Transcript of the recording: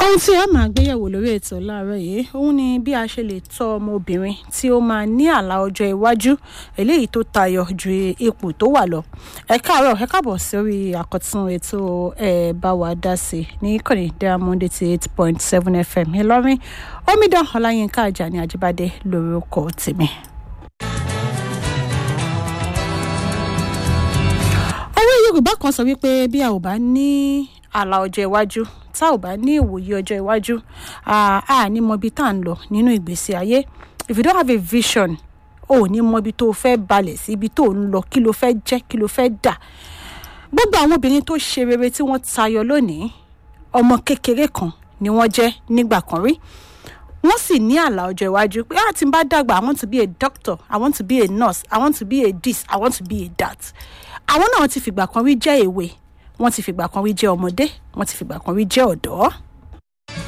ohun tí a máa gbéyẹ̀wò lórí ètò láàárọ̀ yìí òun ni bí a ṣe lè tọ́ ọmọbìnrin tí ó máa ní àlá ọjọ́ iwájú eléyìí tó tayọ ju ipò tó wà lọ ẹ káàárọ̀ ẹ káàbọ̀ sórí àkọ́tún ètò ẹ bá wa dá sí ní ìkànnì diamond eighty eight point seven fm ìlọrin omidan ọláyínká ajani ajíbádé lórúkọ tèmi. òwe yorùbá kan sọ wípé bí a ò bá ní àlà ọjọ́ iwájú tá ò bá ní ìwòye ọjọ́ iwájú a ní mọ ibi tá à ń lọ nínú ìgbésí ayé if you don't have a vision o ò ní mọ ibi tó o fẹ́ balẹ̀ sí ibi tó o ń lọ kí ló fẹ́ jẹ́ kí ló fẹ́ dà gbogbo àwọn obìnrin tó ṣe rere tí wọ́n tayọ lónìí ọmọ kékeré kan ni wọ́n jẹ́ nígbà kan rí wọ́n sì ní àlà ọjọ́ iwájú pé ah tí n bá dàgbà i want to be a doctor i want to be a nurse i want to be a this i want to be a that àwọn náà ti fìgbà kan rí jẹ́ èwe wọ́n ti fìgbà kan rí jẹ́ ọmọdé wọ́n ti fìgbà kan rí jẹ́ ọ̀dọ́.